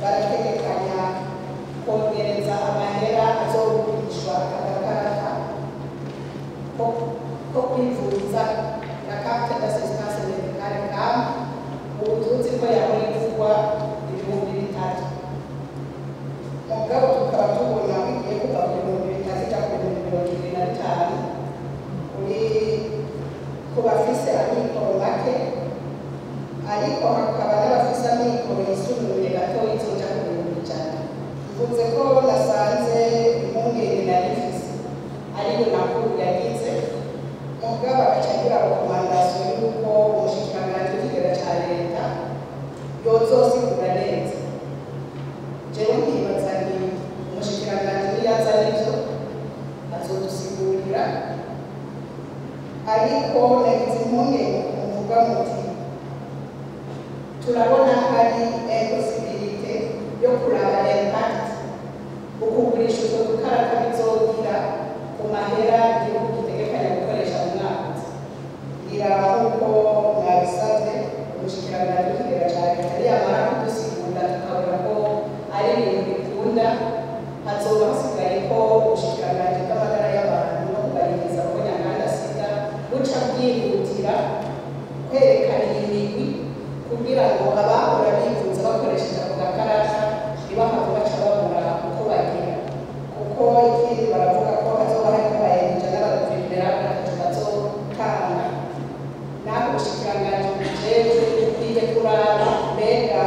barategekanya kongereza amahera azogurishwa agakarata ko ko kwivuza na carte d'assistance medicale cam ubu tuzi ko yahora ivugwa ibihumbi bitatu mugabo tukaba tubona bigiye kuva ku bihumbi bitatu ija ku bihumbi mirongo ibiri na bitanu uri ku bafise amikoro make ariko hakaba n'abafise amikoro yisumbuye gatoya izoja ku bihumbi ijana mvuze ko nasanze impungenge nari mfise ariyo nakuru yagize mugabo agaca agira rekomandasiyo y'uko umushikiranganji w'ikigega ca leta yozosigura neza jewe nkibaza nti umushikiranganji niyaza nivyo azodusigurira ariko nagize impungenge muvuga muti turabona hari impossibilité yo kuraba impact ukugurisha utwo dukarata bizogira ku mahera igihugu gitegekanya gukoresha mu mwaka ngira nk'uko mwabisabye umushikiranganji w'ikigega ca leta niyamara kudusigura tukabona ko ari ibintu bikunda hazoba hasigaye ko ubushikiranganji bw'amagara y'abantu no kubaririza ko nyanganda sida buca bwihutira kwerekana imigwi kugira ngo abahora bivuza bakoresheje ako gakarata ntibahave baca babura uko bagira kuko ikindi baravuga ko hazoba hariko bayegeje n'abaguverinera batatu bazotanga naho ubushikiranganji bujejwe bukwiye kuraba mbega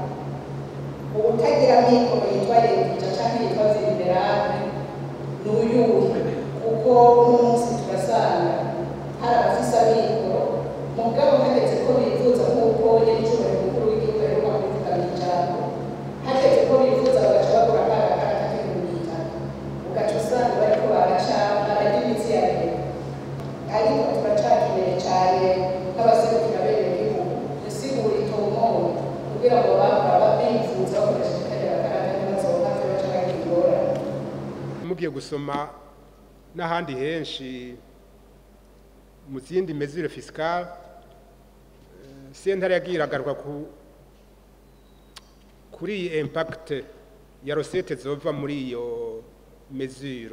ubutagira amikoro yitwa leta canke yitwa venerable n'uyuhe kuko n'umunsi turasanga hari abafise amikoro mugabo hageze ko bifuza nk'uko nyir'icyubahiro mukuru w'igihugu aheruka kubivuga mu ijambo hageze ko bifuza bagaca bagura ka gakarata k'ibihumbi bitanu ugaca usanga bariko baraca bararya imitsi ya leta ariko turacakeneye cane nk'abaserukira bene gihugu isigura itomoye kugira ngo bahora bifuza bakoresheje kariya gakarata ntibazobave baca bagira ingorane mugiye gusoma n'ahandi henshi mu zindi mesure fiscale eh, sentare yagiye iragaruka ku kuri iyi impact ya recette zova muri iyo mesure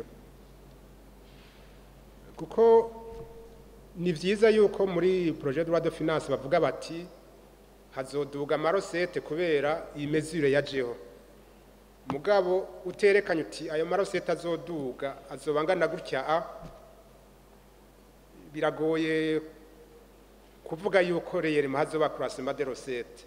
kuko ni vyiza yuko muri projet de loi de finance bavuga bati hazoduga amarosete kubera iyi mesure yajeho mugabo uterekanye uti ayo marosete azoduga azoba angana gutya a biragoye kuvuga yuko reyerima hazoba kurasema de rosete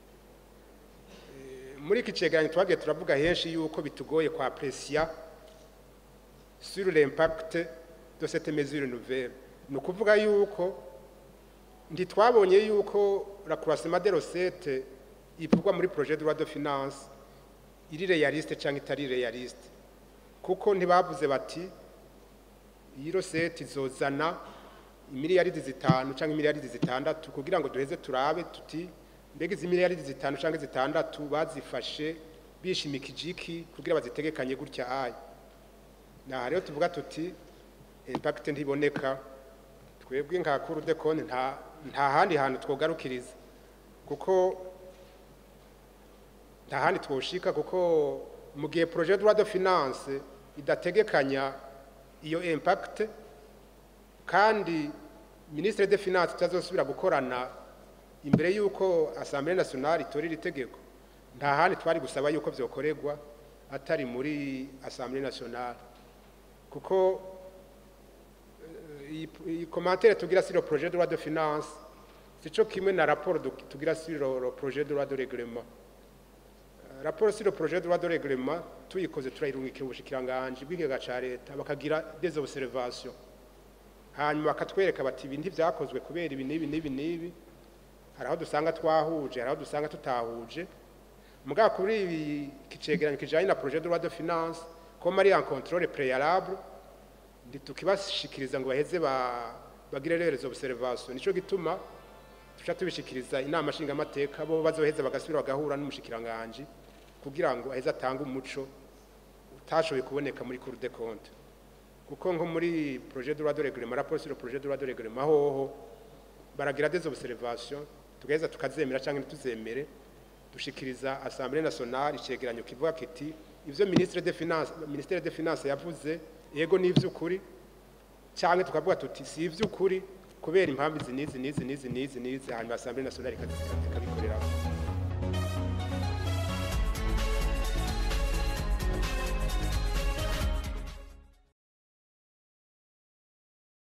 Eh, muri iki cegeranyo twagiye turavuga henshi yuko bitugoye kwa presiya sur l'impact de cette mesure nouvelle ni ukuvuga yuko ntitwabonye yuko la croissement de rosette ivugwa muri projet de loi de finance iri realiste cyangwa itari realiste kuko ntibavuze bati iyi rosette izozana imiliyaridi zitanu cyangwa imiliyaridi zitandatu kugira ngo duheze turabe tuti mbega izi miliyaridi zitanu cyangwa zitandatu bazifashe bishimikije iki kugira bazitegekanye gutya aya naha rero tuvuga tuti impact ntiboneka twebwe nka kuru de konti nta nta handi hantu twogarukiriza kuko nta handi twoshika kuko mu gihe projet de loi de finance idategekanya iyo impact kandi ministre de finance tutazosubira gukorana imbere y'uko assemblée nationale itora iri tegeko nta handi twari gusaba yuko vyokorerwa atari muri assemblée nationale kuko eh, iyi iyi commentaire tugira sur le projet de loi de finance sico kimwe na rapport du- tugira sur le le projet de loi de règlement Euh, rapport sur le projet de loi de règlement tuyikoze turayirungikira ubushikiranganji bw'ikigega ca leta bakagira des observations hanyuma bakatwereka bati ibi ntivyakozwe kubera ibi n'ibi n'ibi n'ibi hari aho dusanga twahuje hari aho dusanga tutahuje mugabo kuri ibi kicegeranyo kijanye na projet de loi de finance comme ari en contrôle préalable ntitukibashikiriza ngo baheze ba- bagire rero izo observation nico gituma tuca tubishikiriza inama nshingamateka bo bazoheza bagasubira bagahura n'umushikiranganji kugira ngo aheze atange umuco utashoboye kuboneka muri cour de compte kuko nko muri projet de loi de règlement rapport sur le projet de loi de règlement hoho baragira des observations tugaheza tukazemera cyangwa ntituzemere dushikiriza assemblée nationale icegeranyo kivuga kiti ivyo ministre de finance ministère de finance yavuze yego ni ivy'ukuri cyangwa tukavuga tuti si ivy'ukuri kubera impamvu izi n'izi n'izi n'izi n'izi n'izi hanyuma assemblée nationale ikabikoreraho